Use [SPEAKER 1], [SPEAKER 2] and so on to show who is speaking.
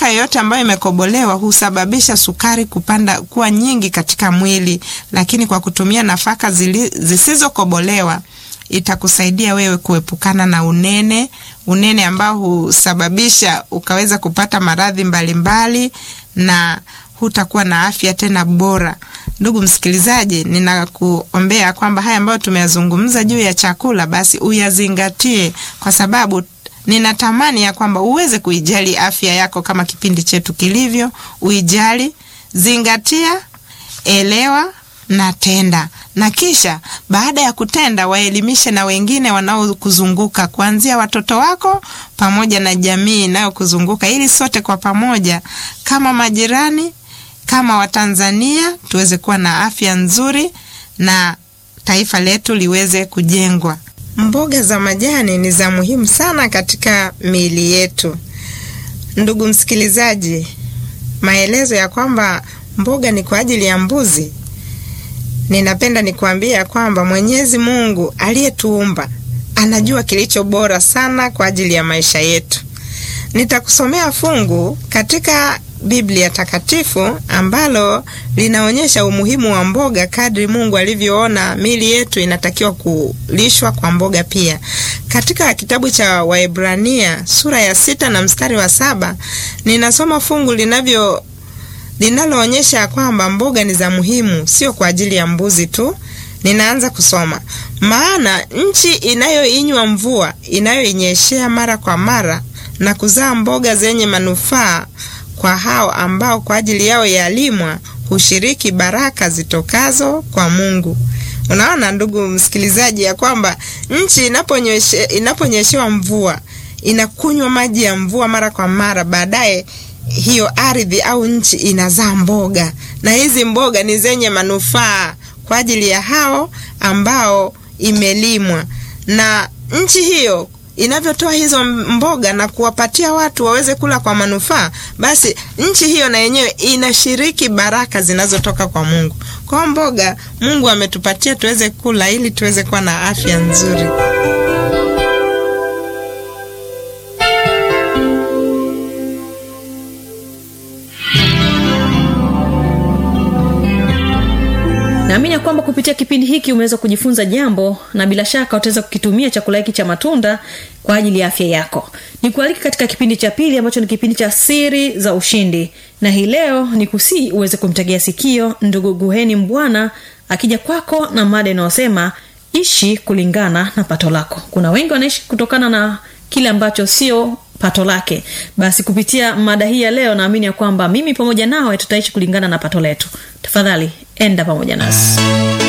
[SPEAKER 1] nafaka yoyote ambayo imekobolewa husababisha sukari kupanda kuwa nyingi katika mwili, lakini kwa kutumia nafaka zili, zisizokobolewa itakusaidia wewe kuepukana na unene, unene ambao husababisha ukaweza kupata maradhi mbalimbali na hutakuwa na afya tena bora. Ndugu msikilizaji, ninakuombea kwamba haya ambayo tumeyazungumza juu ya chakula basi uyazingatie, kwa sababu ninatamani ya kwamba uweze kuijali afya yako kama kipindi chetu kilivyo. Uijali, zingatia, elewa na tenda, na kisha baada ya kutenda waelimishe na wengine wanaokuzunguka kuanzia watoto wako pamoja na jamii inayokuzunguka ili sote kwa pamoja kama majirani, kama Watanzania tuweze kuwa na afya nzuri na taifa letu liweze kujengwa. Mboga za majani ni za muhimu sana katika miili yetu. Ndugu msikilizaji, maelezo ya kwamba mboga ni kwa ajili ya mbuzi ninapenda nikuambia kwamba Mwenyezi Mungu aliyetuumba anajua kilicho bora sana kwa ajili ya maisha yetu. Nitakusomea fungu katika Biblia Takatifu ambalo linaonyesha umuhimu wa mboga kadri Mungu alivyoona miili yetu inatakiwa kulishwa kwa mboga pia. Katika kitabu cha Waebrania sura ya sita na mstari wa saba ninasoma fungu linavyo linaloonyesha kwamba mboga ni za muhimu, sio kwa ajili ya mbuzi tu. Ninaanza kusoma: maana nchi inayoinywa mvua inayoinyeshea mara kwa mara na kuzaa mboga zenye manufaa kwa hao ambao kwa ajili yao yalimwa hushiriki baraka zitokazo kwa Mungu. Unaona ndugu msikilizaji, ya kwamba nchi inaponyeshe, inaponyeshewa mvua inakunywa maji ya mvua mara kwa mara, baadaye hiyo ardhi au nchi inazaa mboga, na hizi mboga ni zenye manufaa kwa ajili ya hao ambao imelimwa. Na nchi hiyo inavyotoa hizo mboga na kuwapatia watu waweze kula kwa manufaa, basi nchi hiyo na yenyewe inashiriki baraka zinazotoka kwa Mungu. Kwa mboga Mungu ametupatia tuweze kula ili tuweze kuwa na afya nzuri.
[SPEAKER 2] naamini ya kwamba kupitia kipindi hiki umeweza kujifunza jambo na bila shaka utaweza kukitumia chakula hiki cha matunda kwa ajili ya afya yako nikualiki katika kipindi cha pili ambacho ni kipindi cha siri za ushindi na hii leo ni kusii uweze kumtegea sikio ndugu guheni mbwana akija kwako na mada inayosema ishi kulingana na pato lako kuna wengi wanaishi kutokana na kile ambacho sio pato lake basi kupitia mada hii ya leo naamini ya kwamba mimi pamoja nawe tutaishi kulingana na pato letu tafadhali enda pamoja nasi